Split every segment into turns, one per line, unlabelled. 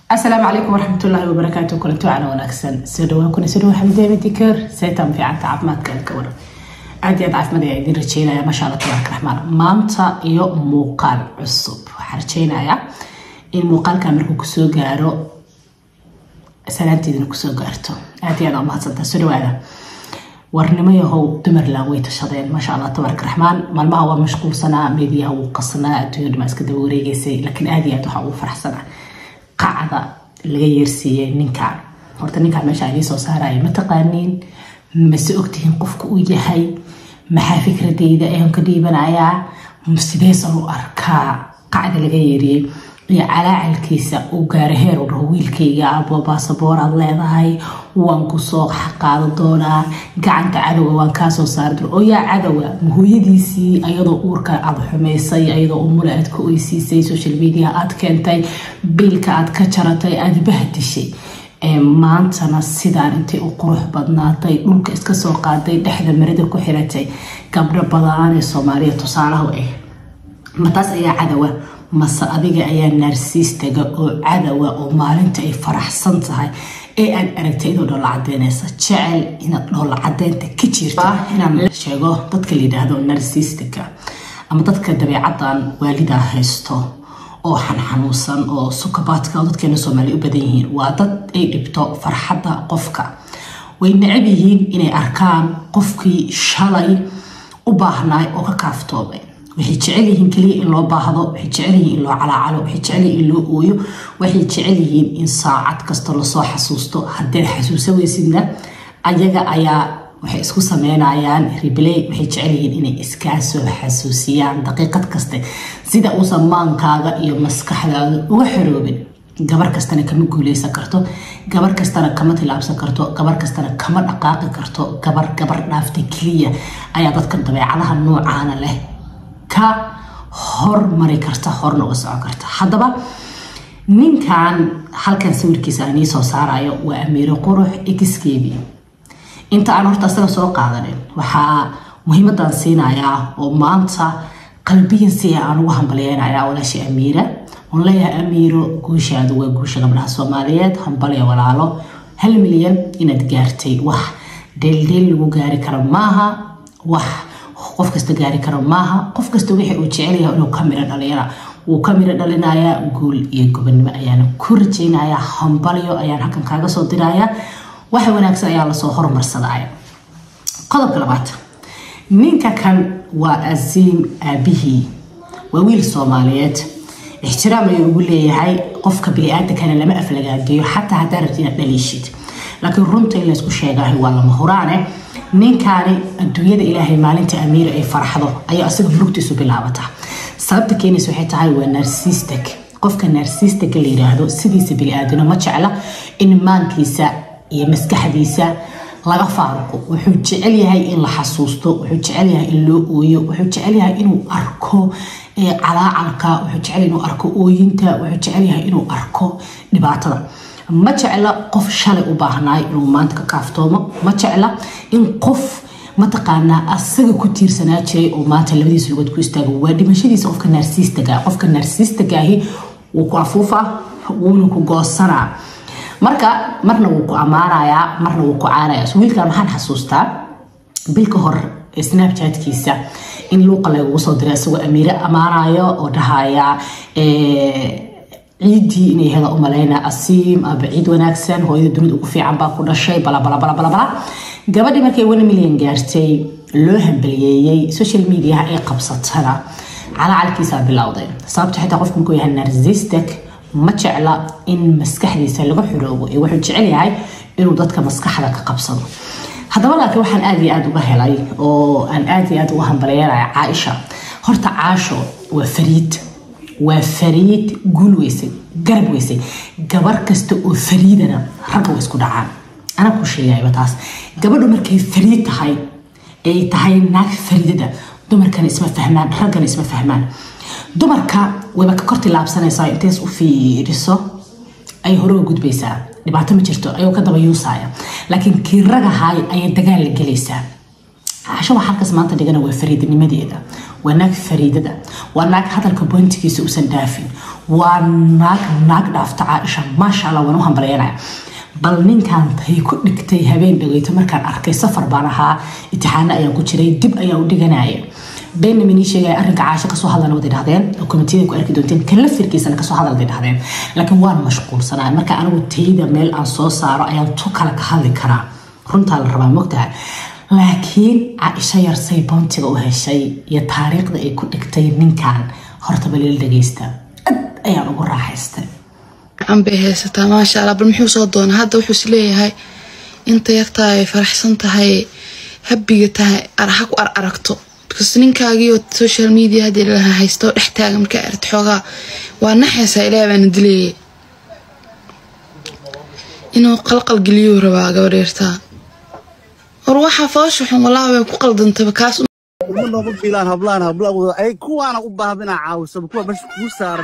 asalaamu calaykum waraxmatullaahi wabarakaatu kulanti wacana wanaagsan soo dhawaan kuna soo dhawaa xamdeema dikar saytan fiicanta caafimaadka ka waran aad iyo aad caafimaad ayaa idin rajeynaya maasha allah tabaaraka raxmaan maanta iyo muuqaal cusub waxaan rajeynayaa in muuqaalkan markuu kusoo gaaro salaanteedina kusoo gaarto aad iyo aad umahadsantaa soo dhawaada warnimo yahow dumarland way tashadeen maasha allah tabaaraka raxmaan maalmaha waa mashquulsanaa meediyaha wuu qasnaa adduunya dhama iska daba wareegeysay laakiin aad iyo aad waxaa ugu faraxsanaa qacda laga yeersiiyey ninkan horta ninkaan meesha idii soo saaraya ma taqaaniin mase ogtihiin qofka uu yahay maxaa fikradeyda ayaan ka dhiibanayaa sideesan u arkaa qacda laga yeeriyey iyo calaacalkiisa uu gaara heer u dhaho wiilkayga abo baasaboor aad leedahay waan kusoo qaado doonaa gacanta cadowa waan kaasoo saari doona oo yaa cadowa hooyadiisii ayadoo uurka aad xumaysay ayadoo umula aad ka oysiisay social media aad keentay biilka aad ka jaratay aad bahdishay maantana sidaan intay u qurux badnaatay dhulka iska soo qaaday dhexda marida ku xiratay gabdho badaan ee soomaaliya tusaalaha u ah mataas ayaa cadowa mase adiga ayaa naarsiistaga oo cadowa oo maalinta ay faraxsan tahay ee aad aragtay idoo dhoolla cadeynaysa jecel inaad dhoolla cadeynta ka jirta inaan sheego dadka la yidhaahdo narsiistika ama dadka dabeecadan waalidaa haysto oo xanxanuunsan oo sukabaadka oo dadkeena soomaaliya u badan yihiin waa dad ay dhibto farxadda qofka way necab yihiin inay arkaan qofkii shalay u baahnaay oo ka kaaftoomay waxay jecel yihiin keliya in loo baahdo waxay jecel yihiin in loo calaacalo waxay jecel yihiin in loo ooyo waxay jecel yihiin in saacad kasta lasoo xasuusto haddeed xasuusa weysidna ayaga ayaa waxay isku sameynayaan ribley waxay jecel yihiin inay iskaa soo xasuusiyaan daqiiqad kaste sida uusan maankaaga iyo maskaxdaada uga xoroobin gabar kastana kama guuleysan karto gabar kastana kama tilaabsan karto gabar kastana kama dhaqaaqi karto gabar gabar dhaaftay keliya ayaa dadka dabeecadaha noocaana leh ka hormari karta horna uga socon karta haddaba ninkan halkan sawirkiisa aan ii soo saarayo waa amiiro qurux exkebi inta aan horta asaga soo qaadanin waxaa muhiimadan siinayaa oo maanta qalbiyan si aan ugu hambalyeynaya walaasha amiira on leeyahay amiiro guushaadu waa guusha gabdhaha soomaaliyeed hambalya walaalo hal milyan inaad gaartay wax dheeldheel lagu gaari karo maaha wax qof kasta gaari karo maaha qof kasta wixii uu jecelyahay inuu ka miro dhaliyana wuu ka miro dhalinayaa guul iyo gobonnimo ayaana ku rajeynayaa hambalyo ayaan halkan kaaga soo dirayaa waxa wanaagsan ayaa lasoo hormarsadaya qodobka labaad ninka kan waa asiim aabihii waa wiil soomaaliyeed ixtiraam ayuu ugu leeyahay qofka bini-aadankana lama aflagaageeyo xataa haddaa rabti inaad dhaliishid laakiin runta in laysku sheegahay waa lama huraane ninkaani adduunyada ilaahay maalinta amiira ay farxdo ayaa asaga murugtiisu bilaabata sababta keenaysa waxay tahay waa narsistic qofka narsistica la yiraahdo sidiisa bini-aadano ma jecla in maankiisa iyo maskaxdiisa laga faaruqo wuxuu jecel yahay in la xasuusto wuxuu jecel yahay in loo ooyo wuxuu jecel yahay inuu arko calaacalka wuxuu jecel inuu arko ooyinta wuxuu jecel yahay inuu arko dhibaatada ma jecla qof shalay u baahnaay inuu maanta ka kaaftoomo ma jecla in qof mataqaanaa asaga ku tiirsanaa jiray oo maanta labadiisa lugood ku istaago waa dhimashadiisa qofka naarsiistaga qofka naarsiistagaahi wuu ku afuufaa wuuna ku goosanaa marka marna wuu ku ammaanayaa marna wuu ku caanaya wiilkan maxaan xasuustaa bilka hor snapchatkiisa in luuqa lagugu soo diray isagoo amiire ammaanayo oo dhahaya ciiddii inay heda u maleyna asiim aba ciid wanaagsan hooyada dunida ugu fiican baa ku dhashay balabalabalabala gabadhii markay one milyan gaartay loo hambaliyeeyey social mediaha ay qabsatana calacalkiisaa bilowday sababta xitaa qofku markuu yahay narsistic ma jecla in maskaxdiisa laga xoroobo ee wuxuu jecel yahay inuu dadka maskaxda ka qabsado haddaba laakiin waxaan aada iyo aada uga helay oo aan aada iyo aada uga hambalyeynaya caaisha horta caasho waa fariid waa fariid guul weysay garab weysay gabar kasta oo fariidana ragga way isku dhacaan anaa ku sheegayba taas gabadhu markay fariid tahay ay tahay naag fariidada dumarkana isma fahmaan raggana isma fahmaan dumarka wayba ka kor tilaabsanaysaa intees u fiiriso ay hore u gudbaysaa dhibaato ma jirto ayuu ka daba yuusaya laakiin kii ragahay ayay dagaal la gelaysaa caasho waxaa halkaas maanta dhigana waa fariidnimadeeda waa naag fariidada waa naag hadalka bointigiisa uusan dhaafin waa naag naag dhaafta caaisha maasha allah waan u hambalyanaya bal ninkan tay ku dhigtay habeen dhageyto markaan arkay safar baan ahaa itixaano ayaan ku jiray dib ayaan u dhiganaya benjamin ii sheegaya arrinka caasho kasoo hadlana waday dhahdeen oo komitiyada ku arki doonteen kan lafirkiisana kasoo hadal waday dhahdeen laakiin waan mashquulsanaa marka anigu tayda meel aan soo saaro ayaan tu kale ka hadli karaa runtaa la rabaa mogtahay laakiin caaisho yarsay boontiga u heshay iyo taariikhda ay ku dhigtay ninkan horta balila dhageysta ad ayaan ugu raaxaystay
gacan bay haysataa maasha allah bal muxuu soo doonaa hadda wuxuu is leeyahay inta yartaa ay faraxsan tahay habiga tahay ha ku ar aragto bcause ninkaagiioo social media haddii lalaha haysto dhex taaga markaa aragto xoogaa waa naxaysaa ilaah baana dilayay inuu qalqal geliyuu rabaa gabadheertaa war waxaa foosha xun walaa way ku qaldantaba kaas
uma nooga fiilaan hablaan hablawada ay kuwaana u baahan inaa caawiso kuwa meesha kuu saaran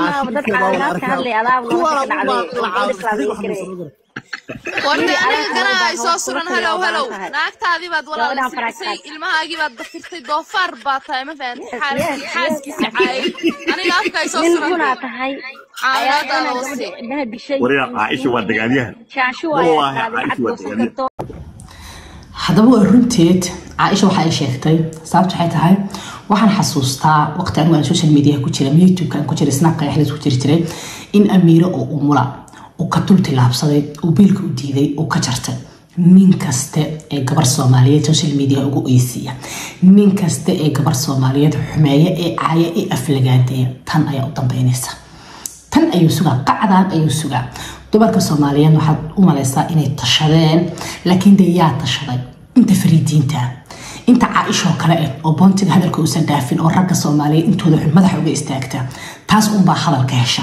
warni aniga ganaha ay soo suran halow halow naagtaadii baad walaalsay ilmahaagii baad dafirtay doofaar baa tahay ma fahanti xaaskiisa caayay aniga afka ay soo suran caawinaadaada wasi
wariga caaisha waa dagaalyahan wallaahi caaisha waa dagaalyahan
haddaba waa runteed caaisha waxa ay sheegtay sababta waxay tahay waxaan xasuustaa waqti anigu aan social media ku jira youtube aan ku jiray snapka yaxlis ku jiri jiray in amiiro oo umula uu ka dul tilaabsaday uu biilka u diiday uu ka jartay nin kaste ee gabar soomaaliyeed social media ugu oysiiya nin kaste ee gabar soomaaliyeed xumeeya ee caaya ee aflagaadeeya tan ayaa u dambeynaysa tan ayuu sugaa qacdan ayuu sugaa dumarka soomaaliyeed waxaad u malaysaa inay tashadeen laakiin dee yaa tashaday inta fariidiinta inta caaishoo kale eh oo boontiga hadalka uusan dhaafin oo ragga soomaaliyeed intooda xun madaxa uga istaagta taas unbaa hadalka hesha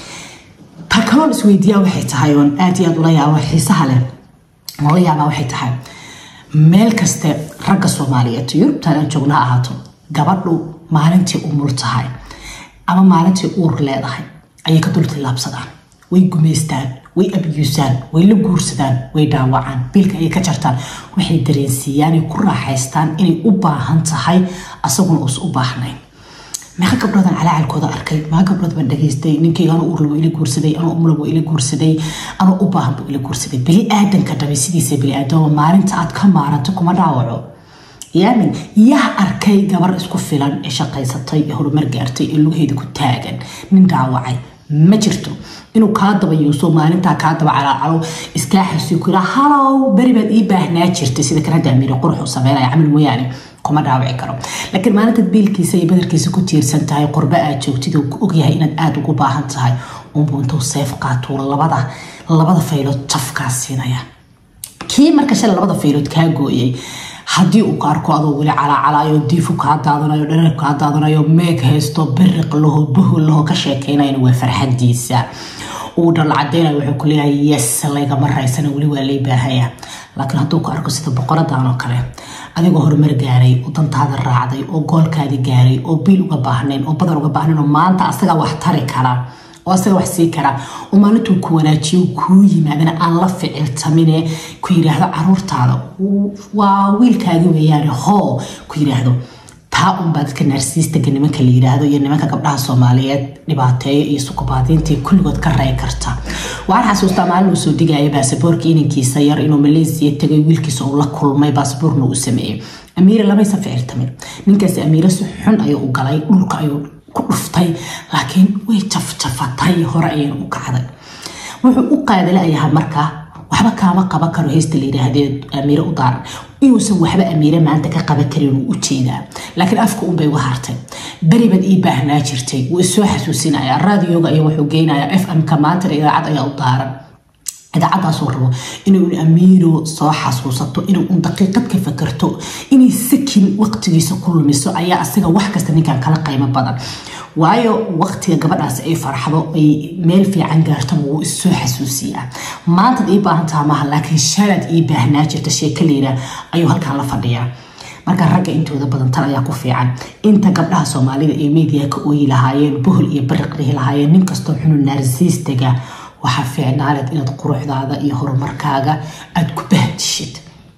ta kaloon isweydiiyaa waxay tahay oon aad iyo aad ula yaabo xiisaha leh oola yaabaa waxay tahay meel kaste ragga soomaaliyeed yurubtan aan joogna ha ahaato gabadhu maalintii umul tahay ama maalintii uur leedahay ayay ka dul tillaabsadaan way gumaystaan way abyuusaan way la guursadaan way dhaawacaan biilka ayay ka jartaan waxay dareensiiyaan ay ku raaxaystaan inay u baahan tahay asaguna uusa u baahnayn meeqa gabdhoodan calaacalkooda arkay meeqa gabdhood baan dhageystay ninkayga anuu urla waa ila guursaday anuu umla waa ila guursaday anuu u baahan buu ila guursaday bili aadanka dhabe sidiisa bili aadama maalinta aad ka maaranto kuma dhaawaco yaamin yaa arkay gabar isku filan ee shaqaysatay ee horumar gaartay ee lugaheeda ku taagan nin dhaawacay ma jirto inuu kaa dabayuuso maalintaa kaa daba calaacalo iskaa xasuuyo ku yidhaa halow beri baad ii baahnaa jirtay sida kan hadda amiire qurux uu sameynaya camal mooyaane kuma dhaawici karo laakiin maalintaad biilkiisa iyo badarkiisa ku tiirsan tahay qurbe aad joogtid oo ku ogyahay inaad aada ugu baahan tahay unbuu intuu seef qaatuu labada labada faylood jafkaa siinaya kii marka shalay labada faylood kaa gooyay haddii uu ka arko adoo weli calaacalayo diifu kaa daadanayo dherer kaa daadanayo meeg haysto biriq laho bahol laho ka sheekeynayna waa farxadiisa uu dhalcadeynayo wuxuu ku leeyahay yes laygama raysana weli waa lay baahaya laakiin hadduu ku arko sida boqoradan oo kale adigoo horumar gaaray oo dantaada raacday oo goolkaadi gaaray oo biil uga baahnayn oo badar uga baahnayn oo maanta asagaa wax tari kara oo asaga wax sii kara oo maalintuu ku wanaajiyo kuu yimaadana aan la ficiltamine ku yidhaahdo caruurtaada waa wiilkaagi weeyaane hoo ku yidhaahdo taa unbaa dadka naarsiistaga nimanka la yidhaahdo iyo nimanka gabdhaha soomaaliyeed dhibaateeyo iyo sukubaadiintii kulligood ka ray karta waxaan xasuustaa maalin uu soo dhigaya baasaboorka inankiisa yar inuu maleysiya tegay wiilkiisa uu la kulmay baasaboorna uu sameeyey amiire lamaysa ficiltamin ninkaasi amiire si xun ayuu u galay dhulka ayuu ku dhuftay laakiin way jafjafatay hore ayayna u kacday wuxuu u qaadalayaha markaa waxba kaama qaban karo heysta la yidhaahdee amiire u daaran inuusan waxba amiire maanta ka qaban karin uu u jeedaa laakiin afka unbay uga hartay beri baad ii baahnaa jirtay wuu isoo xasuusinaya raadioga ayaa wuxuu geynayaa f m-ka maantana idaacad ayaa u daaran idaacadaasuu rabo inuu amiiro soo xasuusato inuu un daqiiqad ka fakarto inay sakin waqtigiisa ku lumiso ayaa asiga wax kasta ninkan kala qiimo badan waayo waqtiga gabadhaasi ay farxdo ay meel fiican gaartaba wuu issoo xasuusiyaa maantaad ii baahan taha maaha laakiin shalaad ii baahnaa jirta sheeka layidhaah ayuu halkan la fadhiyaa marka ragga intooda badan tan ayaa ku fiican inta gabdhaha soomaalida ee media ka ooyi lahaayeen bohol iyo bariq dhihi lahaayeen nin kastoo xunu naarsiistaga waxaa fiicnaaleed inaad quruxdaada iyo horumarkaaga aada ku bahdishid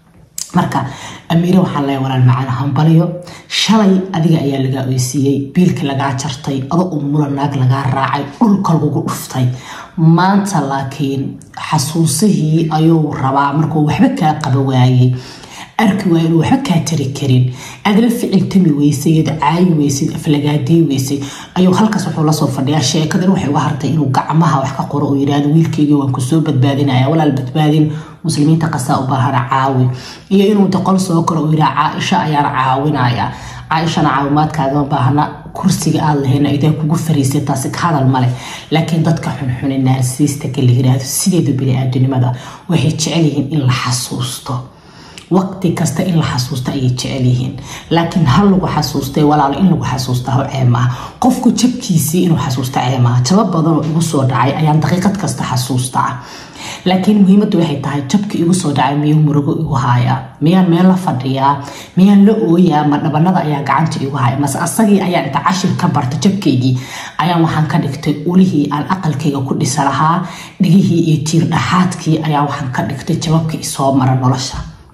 marka amiire waxaan leeya walaal macaan hambalyo shalay adiga ayaa lagaa oysiiyey biilkii lagaa jartay ado u mula naag lagaa raacay dhulka lagugu dhuftay maanta laakiin xasuusihii ayuu rabaa markuu waxba kaa qaba waayey arki waaya inuu waxba kaa tari karin aad la ficiltami weysay iyad caayi weysid aflagaadii weysay ayuu halkaas wuxuu lasoo fadhiyaa sheekadan waxay uga hartay inuu gacmaha wax ka qoro oo yirahdo wiilkeygii waan kusoo badbaadinaya walaal badbaadin muslimiinta qasaa u baahana caawi iyo inuu doqol soo koro uu yidhaha caaisha ayaan caawinaya caaishana caawimaadkaagama baahna kursiga aad lahayna idee kugu fariisay taasi ka hadal male laakiin dadka xunxune naarsiistaka la yiraahdo sideedu bini-aadanimada waxay jecel yihiin in la xasuusto waqti kasta in la xasuusta ayay jecel yihiin laakiin hal lagu xasuustay walaalo in lagu xasuusta ho ceemaha qofku jabkiisii inuu xasuusta ceemaha jaba badanoo igu soo dhacay ayaan daqiiqad kasta xasuustaa laakiin muhiimaddu waxay tahay jabki igu soo dhacay miyuu murugo igu haayaa miyaan meel la fadhiyaa miyaan la ooyaa ma dhabanada ayaa gacanta igu haya mase asagii ayaan inta cashir ka barta jabkaygii ayaan waxaan ka dhigtay ulihii aan aqalkayga ku dhisa lahaa dhigihii iyo tiir dhaxaadkii ayaan waxaan ka dhigtay jababkii isoo mara nolosha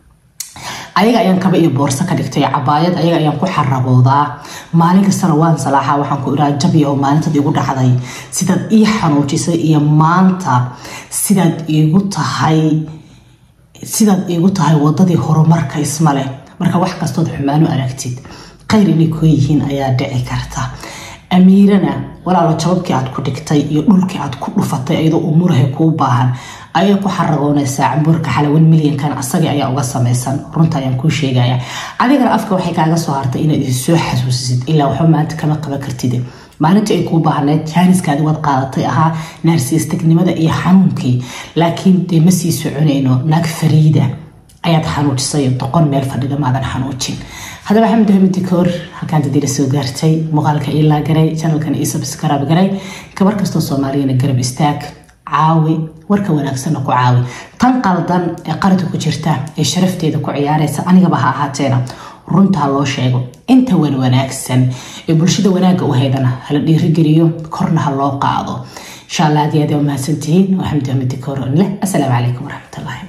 ayaga ayaan kaba iyo boorso ka dhigtay cabaayad ayaga ayaan ku xaraboodaa maalin kastana waan salaaxa waxaan ku iraa jabiya oo maalintaad igu dhacday sidaad ii xanuujisay iyo maanta sidaad iigu tahay sidaad iigu tahay wadadii horumarka isma leh marka wax kastood xumaanu aragtid khayr inay koo yihiin ayaa dhici karta amiirana walaalo jababkii aad ku dhigtay iyo dhulkii aad ku dhufatay iyadoo umurahay kuu baahan ayay ku xaragoonaysaa cambuurka xalawan milyankan asagii ayaa uga samaysan runta ayaan kuu sheegaya adigana afka waxay kaaga soo hartay inaad isoo xasuusisid ilaa waxba maanta kama qaban kartid maalintii ay kuu baahneed jaaniskaadi waad qaadatay ahaa naarsiistagnimada iyo xanuunkii laakiin dee ma sii soconayno naag fariida ayaad xanuujisay doqon meel fadhida maadan xanuujin haddaba xamdi hamidi koor halkaan dadiila soo gaartay muuqaalka ilaa garay janalkan ii subscribe garay gabar kastoo soomaaliyana garab istaag caawi warka wanaagsanna ku caawi tan qaldan ee qarada ku jirta ee sharafteeda ku ciyaaraysa anigaba ha ahaateena runta ha loo sheego inta wan wanaagsan ee bulshada wanaagga u haydana hala dhiirigeliyo korna ha loo qaado insha allah aad iyo aad mahadsantihiin waa xamdi hamidi koor leh asalaamu calaykum waraxmatullahi